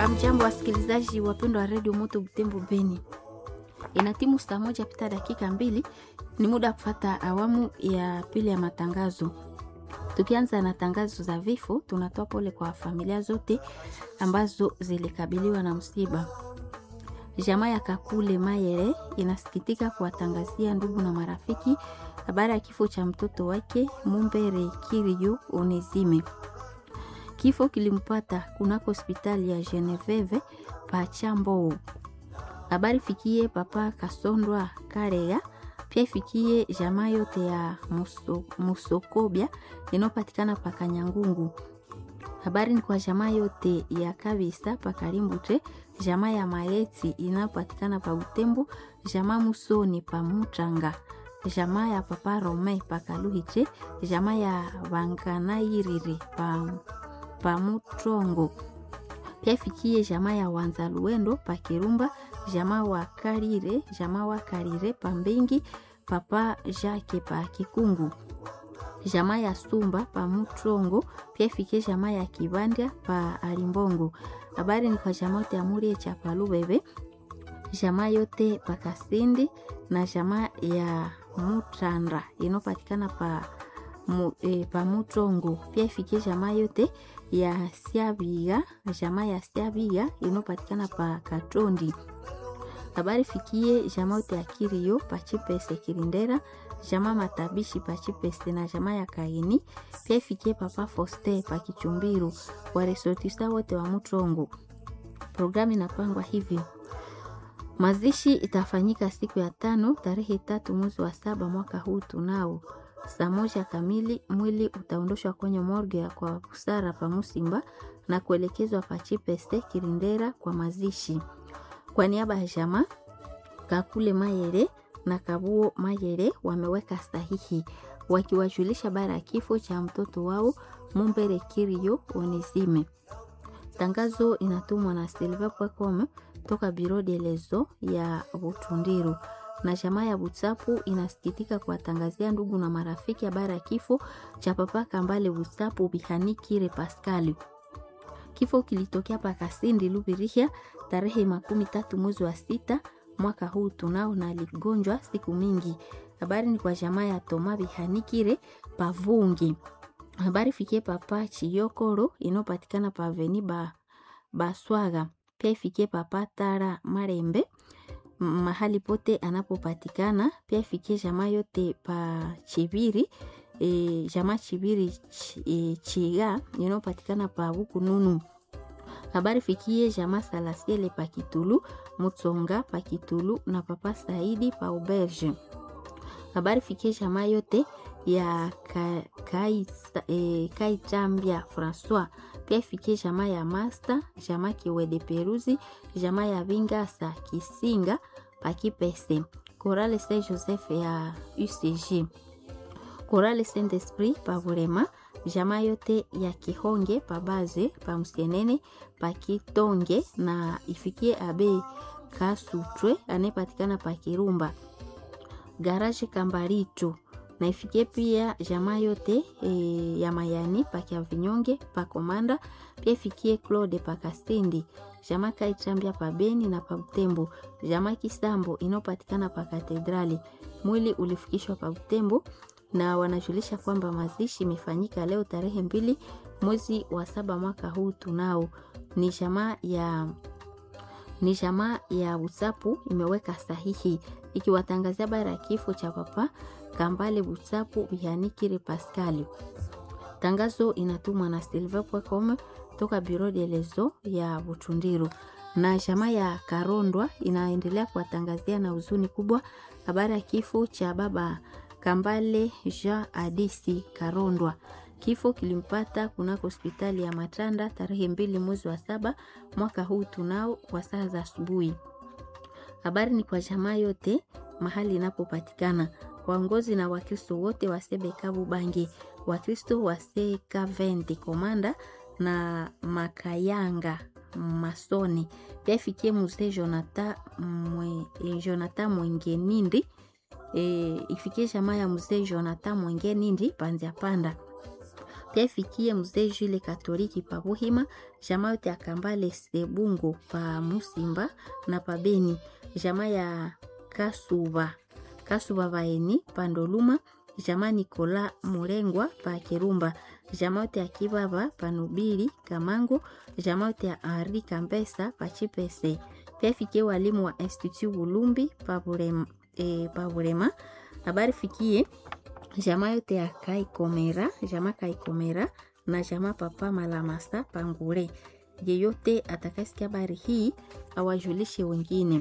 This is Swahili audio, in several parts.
Hamjambo wasikilizaji wapendwa wa redio Moto Butembo Beni, ina timu saa moja pita dakika mbili, ni muda wa kufata awamu ya pili ya matangazo. Tukianza na tangazo za vifo, tunatoa pole kwa familia zote ambazo zilikabiliwa na msiba. Jamaa ya Kakule Mayere inasikitika kuwatangazia ndugu na marafiki habari ya kifo cha mtoto wake Mumbere Kirio Onezime. Kifo kilimpata kunako hospitali ya Geneveve Pachambou. Habari fikie papa Kasondwa Karega, pia ifikie jamaa yote ya Muso, Musokobia inayopatikana pa Kanyangungu. Habari ni kwa jamaa yote ya Kabisa pa Karimbute, jamaa ya Maeti inayopatikana pa Butembo, jamaa Musoni pa Mutranga, jamaa ya papa Rome pa Kaluhiche, jamaa ya Wanganairiri pa pamutrongo pia ifikie jamaa ya wanza luendo pa Kirumba, jamaa wa Karire, jamaa wa Karire pa Mbengi, papa Jake pa Kikungu, jamaa ya Sumba pa Mutrongo, pia ifikie jamaa ya Kibanda pa Alimbongo. Habari ni kwa jamaa yote ya Murie cha Palubebe, jamaa yote pa Kasindi na jamaa ya Mutrandra inopatikana pa mu, e, pa Mutrongo, pia ifikie jamaa yote ya Siabiga, jamaa ya Siabiga inopatikana pa Katondi. Habari fikie jamaa yote ya Kirio pa Chipese Kirindera, jamaa Matabishi pa Chipese na jamaa ya Kaini, pia ifikie papa Foste pa Kichumbiru, waresortista wote wa Mutrongo. Programu inapangwa hivi: mazishi itafanyika siku ya tano tarehe tatu mwezi wa saba mwaka huu tunao saa moja kamili mwili utaondoshwa kwenye morgue ya kwa busara pa Musimba na kuelekezwa pa Chipeste Kirindera kwa mazishi. Kwa niaba ya jamaa Kakule Mayere na Kabuo Mayere wameweka sahihi wakiwajulisha bara ya kifo cha mtoto wao Mumbere Kirio Onesime. Tangazo inatumwa na Silva Pwakome toka Biro de Lezo ya Butundiru na jamaa ya Butsapu inasikitika kuwatangazia ndugu na marafiki habari ya kifo cha papa Kambale Butsapu Bihanikire Paskali. Kifo kilitokea pa Kasindi Lubirihia tarehe makumi tatu mwezi wa sita mwaka huu tunao, na aligonjwa siku mingi. Habari ni kwa jamaa ya Toma Bihanikire Pavungi. Habari fikie papa Chiyokoro inayopatikana pa Aveni ba Baswaga, pia ifikie papa Tara Marembe mahali pote anapopatikana pia ifikie jamaa yote pa Chibiri e, jamaa Chibiri ch, e, Chiga inayopatikana pa Bukununu. Habari fikie jamaa Salasiele pa Kitulu, Mutsonga pa Kitulu na papa Saidi pa Auberge. Habari fikie jamaa yote ya Kaitambia ka, e, Francois pia ifikie jamaa ya Master, jamaa Kiwede Peruzi, jamaa ya Vingasa Kisinga Pakipese, Korale Saint Joseph ya UCG, Korale Saint Esprit Pavurema, jamaa yote ya Kihonge Pabaze Pamsienene Pakitonge na ifikie Abe Kasutwe anayepatikana Pakirumba, Garage Kambaricho na ifikie pia jamaa yote e, ya Mayani pakia vinyonge pa Komanda, pia ifikie Claude Pakasindi, jamaa Kaitambia pa Beni na pa Butembo, jamaa Kisambo inayopatikana pa Katedrali. Mwili ulifikishwa pa Butembo na wanajulisha kwamba mazishi imefanyika leo tarehe mbili mwezi wa saba mwaka huu tunao. Ni jamaa ya ni jamaa ya Usapu imeweka sahihi ikiwatangazia bara ya kifo cha papa Kambale Butsapu Bihanikire Pascal. Tangazo inatumwa na Silva Pwekome toka Biro de Lezo ya Butundiru. Na jamaa ya Karondwa inaendelea kuwatangazia na huzuni kubwa habari ya kifo cha baba Kambale Jean Adisi Karondwa. Kifo kilimpata kunako hospitali ya Matanda tarehe mbili mwezi wa saba mwaka huu tunao kwa saa za asubuhi. Habari ni kwa jamaa yote mahali inapopatikana waongozi na Wakristo wote wa Sebekabu Bangi, Wakristo wa Sekaventi Komanda na Makayanga Masoni, pia ifikie mzee Jonathan mwe, Jonathan Mwengenindi e, ifikie jamaa ya mzee Jonathan Mwengenindi Panzia Panda pia ifikie mzee Jule Katoliki pa Buhima, jamaa yote ya Kambale Sebungo pa Musimba na pa Beni, jamaa ya Kasuba Kasuba Baeni pa Ndoluma, jamaa Nikola Murengwa pa Kirumba, jamaa yote ya Kibaba pa Nubili Kamango, jamaa yote ya Henri Kambesa pa Chipese, pia ifikie walimu wa Institut Bulumbi pa Burema, e, pa Burema. Habari fikie jamaa yote ya Kaikomera, jamaa Kaikomera na jamaa Papa Malamasa Pangure. Yeyote atakasikia habari hii awajulishe wengine.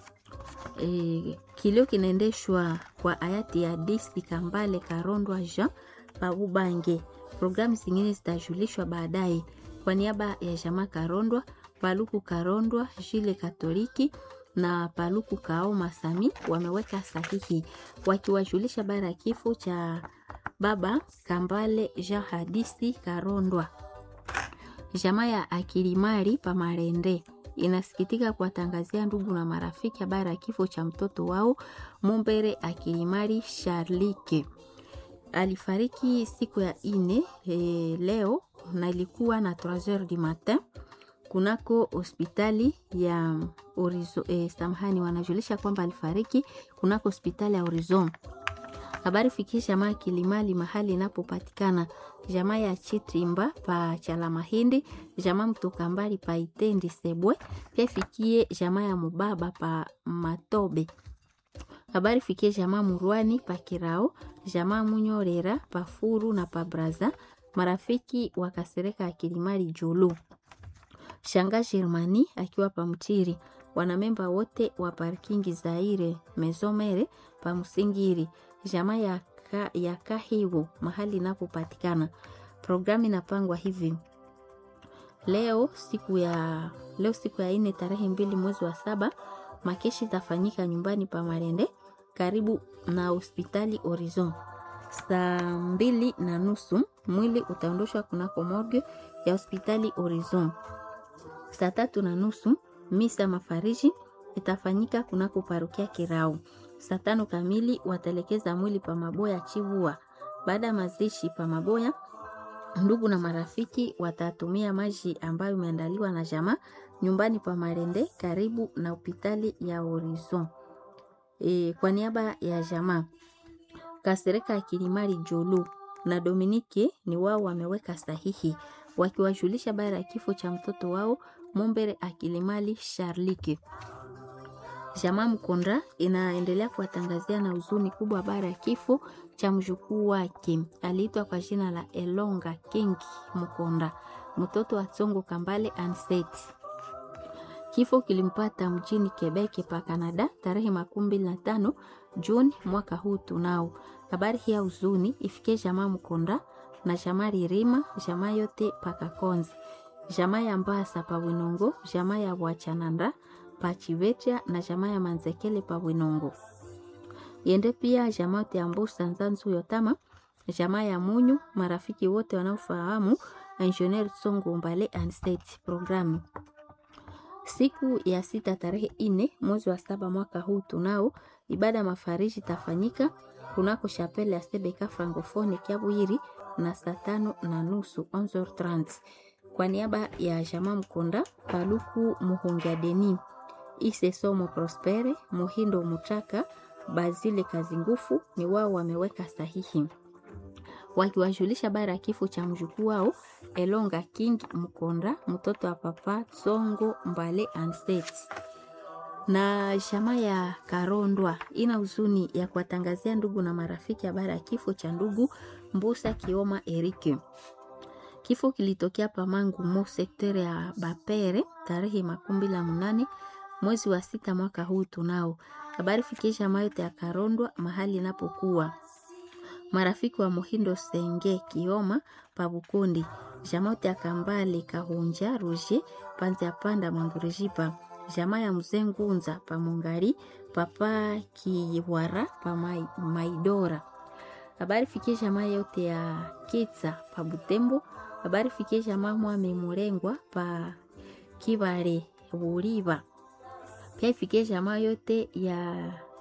E, kilio kinaendeshwa kwa hayati ya Disi Kambale Karondwa Jean Pabubange. Programu zingine zitajulishwa baadaye. Kwa niaba ya jamaa Karondwa, Paluku Karondwa, Jile Katoliki na Paluku Kao Masami wameweka sahihi wakiwajulisha bara ya kifo cha baba Kambale Jean Hadisi Karondwa. Jamaa ya Akilimari Pamarende inasikitika kuwatangazia ndugu na marafiki habari ya kifo cha mtoto wao Mumbere Akilimari Charlike. Alifariki siku ya ine e, leo na ilikuwa na 3h du matin kunako hospitali ya Orizo, eh, samahani, wanajulisha kwamba alifariki kunako hospitali ya Horizon. Habari fikisha jamaa Kilimali mahali inapopatikana jamaa ya Chitrimba pa Chala Mahindi, jamaa mtoka mbali pa Itendi Sebwe, pia fikie jamaa ya Mubaba pa Matobe. Habari fikie jamaa Murwani pa Kirao, jamaa Munyorera pa Furu na pa Braza, marafiki wakasereka ya Kilimali Julu. Shanga Germani akiwa pa Mtiri, wanamemba wote wa parkingi Zaire Mezomere pa Musingiri, jamaa ya, ka, ya Kahiwo mahali inapopatikana. Programu inapangwa hivi leo siku ya leo siku ya ine tarehe mbili mwezi wa saba makeshi itafanyika nyumbani pa Marende karibu na hospitali Horizon saa mbili na nusu. Mwili utaondoshwa kunako morgue ya hospitali Horizon. Saa tatu na nusu misa mafariji itafanyika kunako parokia Kirau. Saa tano kamili wataelekeza mwili pa Maboya Chivua. Baada ya mazishi pa Maboya, ndugu na marafiki watatumia maji ambayo imeandaliwa na jamaa nyumbani pa Marende karibu na hospitali ya Horizon. E, kwa niaba ya jamaa Kasereka ya Kilimari Jolu na Dominike ni wao wameweka sahihi wakiwajulisha bara ya kifo cha mtoto wao Mumbere Akilimali Charlike. Jamaa Mkonda inaendelea kuwatangazia na huzuni kubwa habari ya kifo cha mjukuu wake aliitwa kwa jina la Elonga King Mkonda, mtoto wa Tsongo Kambale Anseti. Kifo kilimpata mjini Quebec pa Canada tarehe makumi mbili na tano Juni mwaka huu. Tunao habari hii ya huzuni ifikie jamaa Mkonda na jamaa Ririma, jamaa yote pakakonzi, jamaa ya Mbasa pa Winongo, jamaa ya Bwachananda pa Chivetia na jamaa ya Manzekele pa Winongo. Yende pia jamaa yote ya Mbusa Nzanzu Yotama, jamaa ya Munyu, marafiki wote wanaofahamu Engineer Songo Mbale and State programu Siku ya sita tarehe ine mwezi wa saba mwaka huu tunao ibada mafariji tafanyika kunako chapele ya Sebeka Francofone Kiabwiri na saa tano na nusu 11h30 kwa niaba ya jamaa Mkonda Paluku Muhunga Deni Ise Somo Prospere Muhindo Mutaka Bazile Kazi Ngufu ni wao wameweka sahihi wakiwajulisha bara ya kifo cha mjukuu wao Elonga King Mkonda mtoto wa papa Songo Mbale Anstet. Na jamaa ya Karondwa ina huzuni ya kuwatangazia ndugu na marafiki habari ya kifo cha ndugu Mbusa Kioma Erike. Kifo kilitokea Pamangu mo sektere ya Bapere tarehe makumi mbili na munane mwezi wa sita mwaka huu. Tunao habari fikisha mayote ya Karondwa mahali inapokuwa marafiki wa Muhindo Senge Kioma Pabukundi jamote ya Kambale Kahunja Roger Panza Panda Mangurijipa jamaa ya Mzee Ngunza pa Mungari papa Kiwara pa Mai, Maidora. Habari fikie jamaa yote ya Kitsa pa Butembo. Habari fikie jamaa Mwame Murengwa pa Kibare Buriba. Pia ifikie jamaa yote ya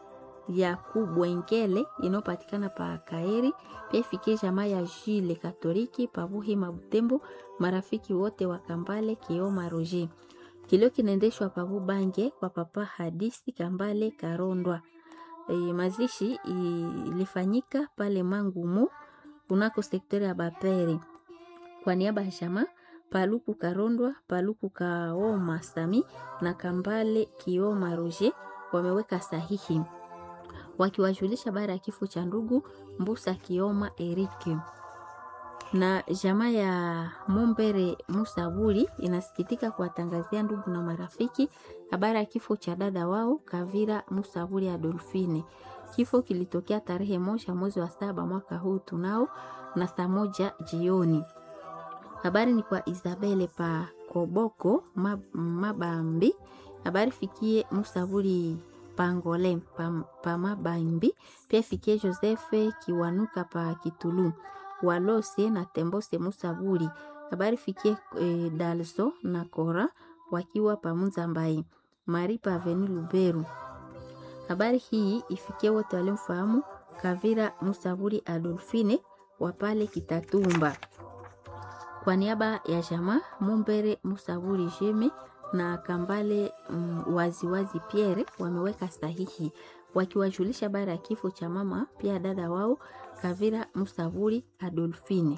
ya kubwengele inayopatikana pa Kaeri, pia ifikie jamaa ya Jile Katoliki pa Buhima Butembo, marafiki wote wa Kambale Kioma Roger. Kilio kinaendeshwa pa Bubange kwa papa Hadisi Kambale Karondwa. E, mazishi ilifanyika pale Mangumu kunako sektori ya Bapere kwa niaba ya jamaa Paluku Karondwa, Paluku Kaoma Sami na Kambale Kioma Roger wameweka sahihi wakiwajulisha baada ya kifo cha ndugu Mbusa Kioma Erike. Na jamaa ya Mombere Musaburi inasikitika kuwatangazia ndugu na marafiki habari ya kifo cha dada wao Kavira Musaburi Adolfine. Kifo kilitokea tarehe moja mwezi wa saba mwaka huu tunao na saa moja jioni. Habari ni kwa Isabele pa Koboko Mabambi. Habari fikie Musaburi Pangole pa, pa Mabambi, pia fikie Josefe Kiwanuka pa Kitulu Walose na Tembose Musaburi. Habari fikie e, Dalso na Kora wakiwa pa Muzambai Mari pa Aveni Luberu. Habari hii ifikie wote waliomfahamu Kavira Musaburi Adolfine wa pale Kitatumba. Kwa niaba ya jamaa Mumbere Musaburi Jeme na Kambale mm, waziwazi Pierre wameweka sahihi wakiwajulisha baada ya kifo cha mama pia dada wao Kavira Musaburi Adolfine.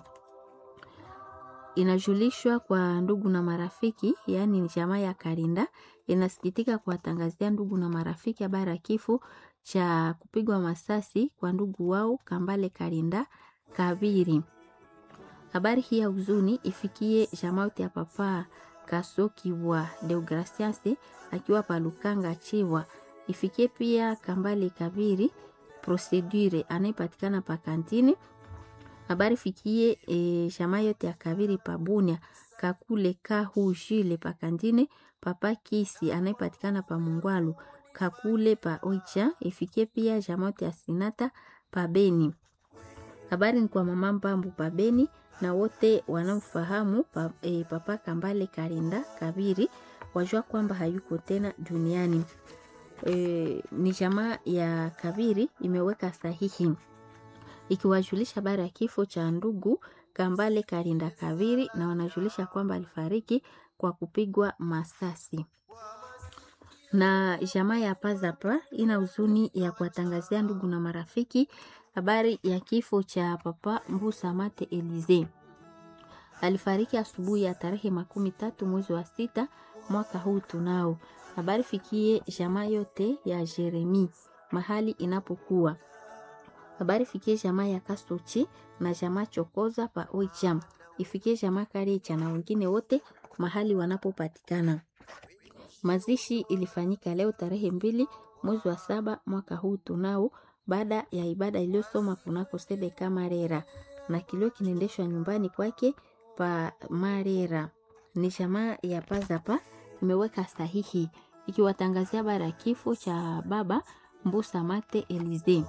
Inajulishwa kwa ndugu na marafiki, yaani ni jamaa ya Karinda inasikitika kuwatangazia ndugu na marafiki habari ya kifo cha kupigwa masasi kwa ndugu wao Kambale Karinda Kabiri. Habari hii ya huzuni ifikie jamaa ya papa Kasoki wa Deogracias akiwa palukanga Chiwa, ifikie pia Kambale Kabiri Procedure anayepatikana pa kantini. Habari fikie e, jamaa yote ya Kabiri pabunia Kakule Kahu Jile pa kantine, papa Kisi anayepatikana pa Mungwalu Kakule pa Oicha, ifikie pia jamaa yote ya Sinata pa Beni. Habari ni kwa mama Mbambu pa Beni na wote wanaofahamu pa, e, papa Kambale Karinda Kabiri wajua kwamba hayuko tena duniani. E, ni jamaa ya Kabiri imeweka sahihi ikiwajulisha habari ya kifo cha ndugu Kambale Karinda Kabiri, na wanajulisha kwamba alifariki kwa kupigwa masasi. Na jamaa ya Pazapa ina huzuni ya kuwatangazia ndugu na marafiki habari ya kifo cha papa Mbusa Mate Elize. Alifariki asubuhi ya tarehe makumi tatu mwezi wa sita mwaka huu tunao. Habari fikie jamaa yote ya Jeremi mahali inapokuwa. Habari fikie jamaa ya Kasochi na jamaa Chokoza pa Oicham. Ifikie jamaa Karecha na wengine wote mahali wanapopatikana. Mazishi ilifanyika leo tarehe mbili mwezi wa saba mwaka huu tunao baada ya ibada iliyosoma kunako Sebeka Marera na kilio kinaendeshwa nyumbani kwake pa Marera. Ni jamaa ya Pazapa imeweka sahihi ikiwatangazia bara ya kifo cha baba Mbusa Mate Elize.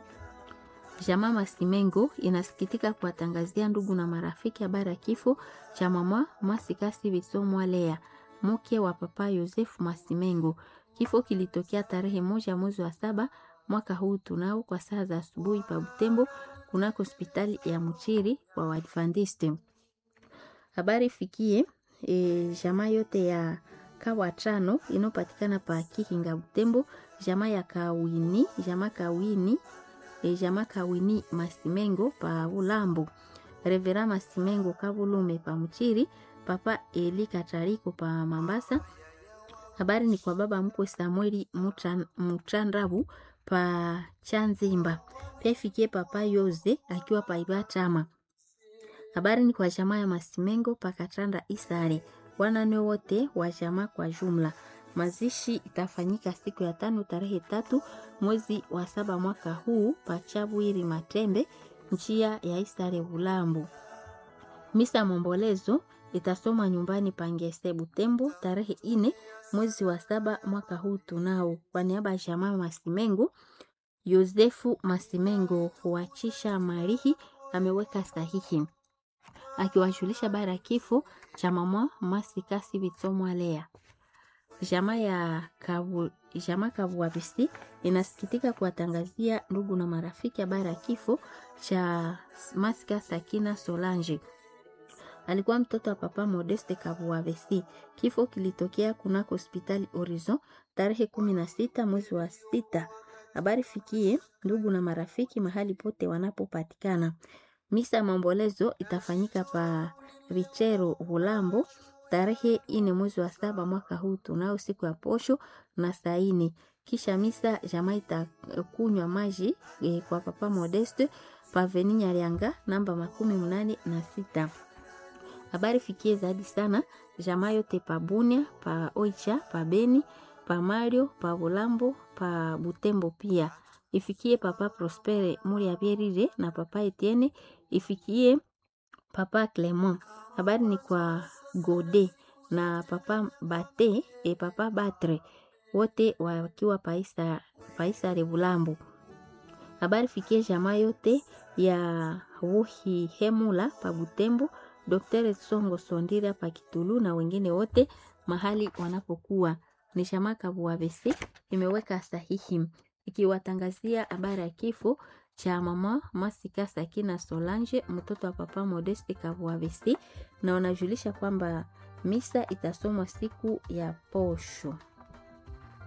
Jamaa Masimengo inasikitika kuwatangazia ndugu na marafiki habari ya kifo cha mama Masikasi Bisomwa Lea, mke wa papa Yosefu Masimengo. Kifo kilitokea tarehe moja mwezi wa saba mwaka huu tunao kwa saa za asubuhi pa Butembo kunako hospitali ya Mchiri wa Waadventiste. Habari fikie e, jamaa yote ya kawa tano inayopatikana pa Kikinga Butembo, jamaa ya Kawini, jamaa Kawini, e, jamaa Kawini Masimengo pa Ulambo, Revera Masimengo Kavulume pa Mchiri, papa Eli Katariko pa Mambasa. Habari ni kwa baba mkwe Samueli Mutrandabu pa Chanzimba. Pia ifikie papa Yoze akiwa pa Ibatama. Habari ni kwa jamaa ya Masimengo pa Katanda Isare. Wanane wote wa jamaa kwa jumla. Mazishi itafanyika siku ya tano tarehe tatu mwezi wa saba mwaka huu pa Chabwiri Matembe njia ya Isare Bulambu. Misa mombolezo itasoma nyumbani Pangese Butembo tarehe ine mwezi wa saba mwaka huu tunao. Kwa niaba ya jamaa Masimengo, Yosefu Masimengo huachisha Marihi ameweka sahihi akiwajulisha bara ya kifo cha mama Masikasi Bitsomwa Lea. Jamaa ya, kabu, Jama Kabuabisi inasikitika kuwatangazia ndugu na marafiki habari ya kifo cha Masika Sakina Solange. Alikuwa mtoto wa papa Modeste Kabuabesi. Kifo kilitokea kunako hospitali Horizon tarehe kumi na sita mwezi wa sita. Habari fikie ndugu na marafiki mahali pote wanapopatikana. Misa ya maombolezo itafanyika pa Vichero Bulambo tarehe ine mwezi wa saba mwaka huu tunao siku ya posho na saini. Kisha misa jamaa itakunywa maji e, kwa papa Modeste paveni Nyarianga namba makumi mnane na sita. Habari fikie zaidi sana jamaa yote pa Bunia, pa Oicha, pa Beni, pa Mario, pa Bulambo, pa Butembo pia. Ifikie papa Prospere Muri Abierire na papa Etienne, ifikie papa Clement. Habari ni kwa Gode na papa Bate e papa Batre wote wakiwa paisa, paisa Rebulambo. Habari fikie jamaa yote ya Wuhi Hemula pa Butembo, Dr. Songo Sondira pa Kitulu na wengine wote mahali wanapokuwa. Ni jamaa Kabuabesi imeweka sahihi ikiwatangazia habari ya kifo cha mama Masika Sakina Solange mtoto wa papa Modeste Kabuabesi, na wanajulisha kwamba misa itasomwa siku ya posho.